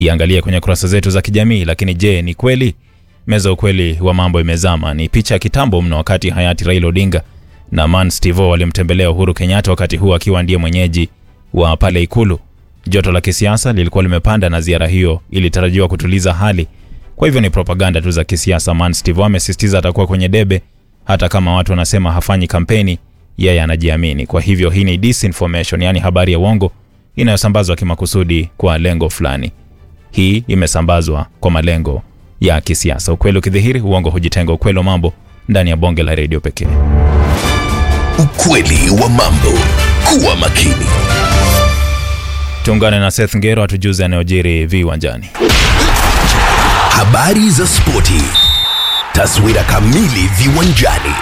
iangalie kwenye kurasa zetu za kijamii. Lakini je, ni kweli? Meza ya ukweli wa mambo imezama. Ni picha ya kitambo mno, wakati hayati Raila Odinga na Man Stivo walimtembelea Uhuru Kenyatta, wakati huo akiwa ndiye mwenyeji wa pale Ikulu. Joto la kisiasa lilikuwa limepanda na ziara hiyo ilitarajiwa kutuliza hali. Kwa hivyo ni propaganda tu za kisiasa. Man Stivo amesisitiza atakuwa kwenye debe, hata kama watu wanasema hafanyi kampeni, yeye anajiamini. Kwa hivyo hii ni disinformation, yaani habari ya uongo inayosambazwa kimakusudi kwa lengo fulani. Hii imesambazwa kwa malengo ya kisiasa. Ukweli ukidhihiri, uongo hujitenga. Ukweli wa mambo ndani ya bonge la redio pekee. Ukweli wa mambo. Kuwa makini. Tuungane na Seth Ngero atujuze yanayojiri viwanjani. Habari za spoti. Taswira kamili viwanjani.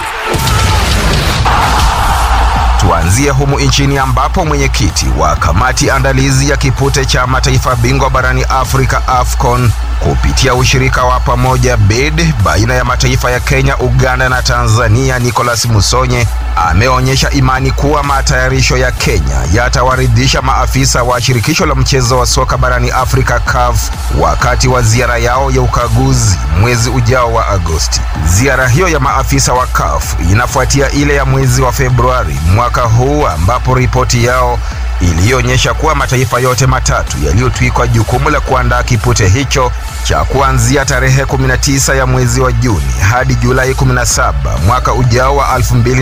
Tuanzie humu nchini ambapo mwenyekiti wa kamati andalizi ya kipute cha mataifa bingwa barani Afrika AFCON kupitia ushirika wa pamoja BID baina ya mataifa ya Kenya, Uganda na Tanzania, Nicholas Musonye ameonyesha imani kuwa matayarisho ya Kenya yatawaridhisha maafisa wa shirikisho la mchezo wa soka barani Afrika CAF wakati wa ziara yao ya ukaguzi mwezi ujao wa Agosti. Ziara hiyo ya maafisa wa CAF inafuatia ile ya mwezi wa Februari mwaka huu ambapo ripoti yao iliyoonyesha kuwa mataifa yote matatu yaliyotwikwa jukumu la kuandaa kipute hicho cha kuanzia tarehe 19 ya mwezi wa Juni hadi Julai 17 mwaka ujao wa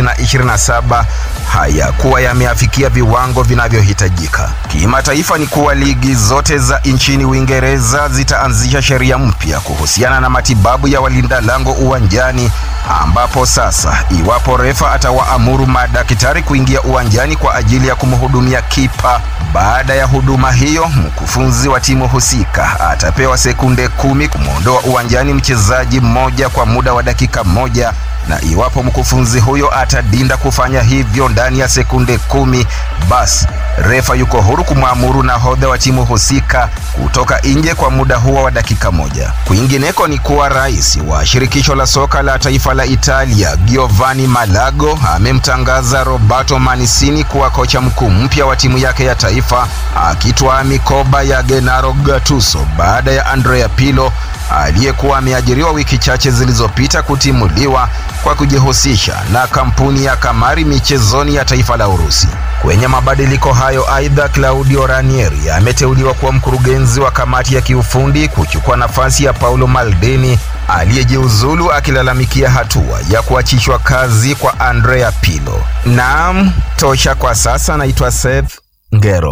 2027 hayakuwa yameafikia viwango vinavyohitajika. Kimataifa ni kuwa ligi zote za nchini Uingereza zitaanzisha sheria mpya kuhusiana na matibabu ya walinda lango uwanjani, ambapo sasa iwapo refa atawaamuru madaktari kuingia uwanjani kwa ajili ya kumhudumia kipa baada ya huduma hiyo, mkufunzi wa timu husika atapewa sekunde kumi kumwondoa uwanjani mchezaji mmoja kwa muda wa dakika moja na iwapo mkufunzi huyo atadinda kufanya hivyo ndani ya sekunde kumi, basi refa yuko huru kumwamuru nahodha wa timu husika kutoka nje kwa muda huo wa dakika moja. Kwingineko ni kuwa rais wa shirikisho la soka la taifa la Italia Giovanni Malago amemtangaza Roberto Mancini kuwa kocha mkuu mpya wa timu yake ya taifa, akitwaa mikoba ya Gennaro Gattuso baada ya Andrea Pirlo aliyekuwa ameajiriwa wiki chache zilizopita kutimuliwa kwa kujihusisha na kampuni ya kamari michezoni ya taifa la Urusi. Kwenye mabadiliko hayo, aidha, Claudio Ranieri ameteuliwa kuwa mkurugenzi wa kamati ya kiufundi kuchukua nafasi ya Paulo Maldini aliyejiuzulu akilalamikia hatua ya kuachishwa kazi kwa Andrea Pirlo. Naam, tosha kwa sasa. Naitwa Seth Ngero.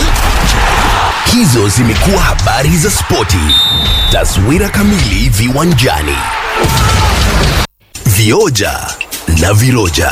Hizo zimekuwa habari za spoti. Taswira kamili viwanjani. Vioja na viroja.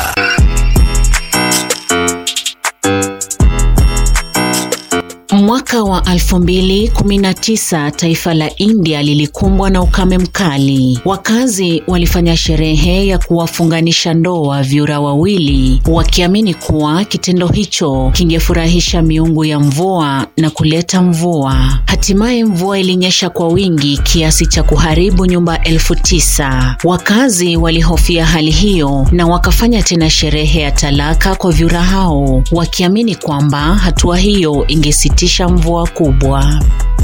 Mwaka wa 2019 taifa la India lilikumbwa na ukame mkali. Wakazi walifanya sherehe ya kuwafunganisha ndoa vyura wawili, wakiamini kuwa kitendo hicho kingefurahisha miungu ya mvua na kuleta mvua. Hatimaye mvua ilinyesha kwa wingi kiasi cha kuharibu nyumba elfu tisa. Wakazi walihofia hali hiyo na wakafanya tena sherehe ya talaka kwa vyura hao, wakiamini kwamba hatua hiyo ingesitisha mvua kubwa.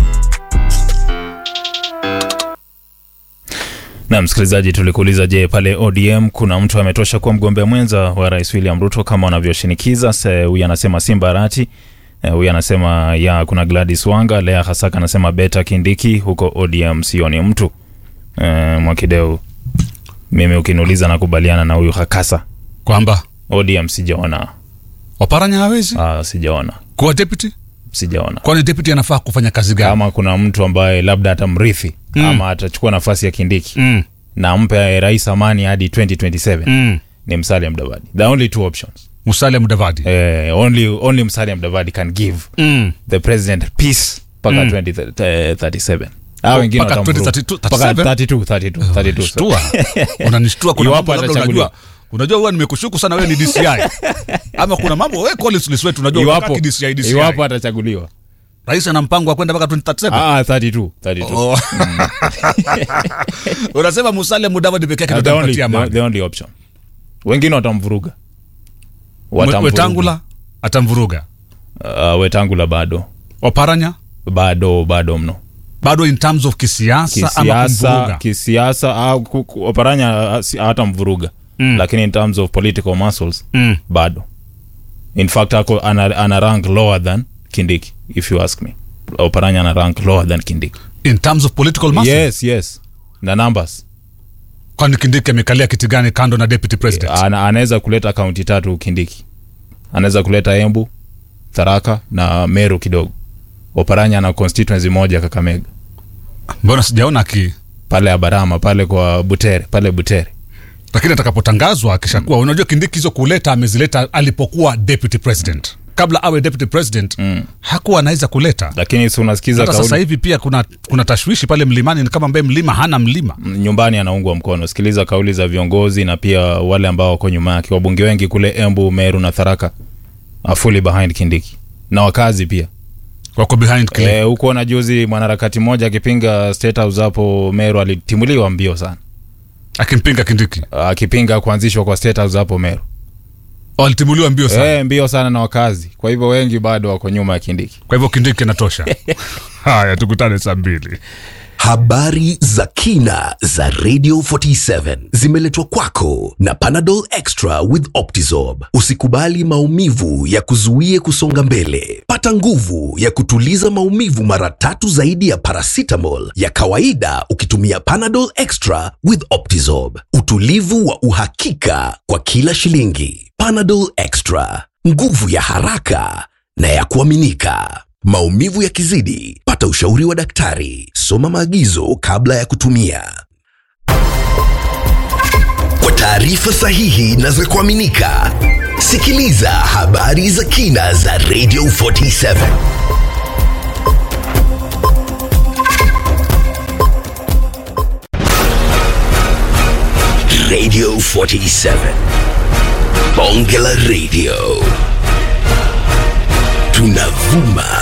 Na msikilizaji, tulikuuliza, je, pale ODM kuna mtu ametosha kuwa mgombea mwenza wa rais William Ruto kama wanavyoshinikiza? Huyu anasema Simba Arati, huyu anasema ya kuna Gladys Wanga, Lea Hasaka anasema Beta Kindiki, huko ODM sioni mtu. E, Mwakideu, mimi ukiniuliza nakubaliana na huyu Hakasa kwamba ODM sijaona. Oparanya hawezi Ah, sijaona, kuwa deputy. sijaona Kwani deputy anafaa kufanya kazi gani? kama kuna mtu ambaye labda atamrithi Mm. ama atachukua nafasi ya Kindiki Mm, na ampe rais amani hadi 2027 mm. ni Musalia Mudavadi. The only two options. Musalia Mudavadi. Eh, only, only Musalia Mudavadi can give Mm. the president peace mpaka 2037. Hao wengine Mpaka watamvuruga. 2032, Mpaka 37? 32, 32, 32. Shtua. Unanishtua kuna Iwapo mambo labda atachaguliwa. unajua. Unajua huwa nimekushuku sana wewe ni DCI. Ama kuna mambo wewe Collins Liswetu unajua Iwapo, wakati DCI DCI. iwapo atachaguliwa. Rais ana mpango wa kwenda mpaka 2037. Ah, 32, 32. Oh. Unasema Musalia Mudavadi pekee yake Uh, ndio the, only, atampatia the, amani. the only option. Wengine watamvuruga. Mwe- Watamvuruga. Wetangula atamvuruga. Uh, Wetangula bado Oparanya bado bado mno bado in terms of kisiasa, ama kisiasa kumvuruga kisiasa au ku- ku- oparanya ah, si- hata mvuruga Mm. lakini in terms of political muscles mm. bado in fact ako ana, ana rank lower than kindiki if you ask me oparanya ana rank lower than kindiki in terms of political muscle yes yes na numbers kwani kindiki amekalia kiti gani kando na deputy president ana, anaweza kuleta kaunti tatu kindiki anaweza kuleta embu tharaka na meru kidogo oparanya ana constituency moja kakamega mbona sijaona aki pale abarama pale kwa butere pale butere lakini atakapotangazwa akishakuwa unajua kindiki hizo kuleta amezileta alipokuwa deputy president kabla awe deputy president mm. hakuwa anaweza kuleta lakini si unasikiza hata sasa kauli hivi pia kuna kuna tashwishi pale mlimani ni kama ambaye mlima hana mlima nyumbani anaungwa mkono sikiliza kauli za viongozi na pia wale ambao wako nyuma yake wabunge wengi kule embu meru na tharaka are fully behind kindiki na wakazi pia wako behind kile Eh, huko na juzi mwanaharakati mmoja akipinga state house hapo meru alitimuliwa mbio sana akimpinga kindiki akipinga kuanzishwa kwa state house hapo meru walitimuliwa mbio sana Eh, mbio sana na wakazi kwa hivyo wengi bado wako nyuma ya kindiki kwa hivyo kindiki inatosha haya tukutane saa mbili Habari za kina za Radio 47 zimeletwa kwako na Panadol Extra with Optizorb. Usikubali maumivu ya kuzuie kusonga mbele. Pata nguvu ya kutuliza maumivu mara tatu zaidi ya paracetamol ya kawaida ukitumia Panadol Extra with Optizorb. Utulivu wa uhakika kwa kila shilingi. Panadol Extra, nguvu ya haraka na ya kuaminika. Maumivu yakizidi, pata ushauri wa daktari. Soma maagizo kabla ya kutumia. Kwa taarifa sahihi na za kuaminika, sikiliza habari za kina za Radio 47. Radio 47. Bonge la Radio. Tunavuma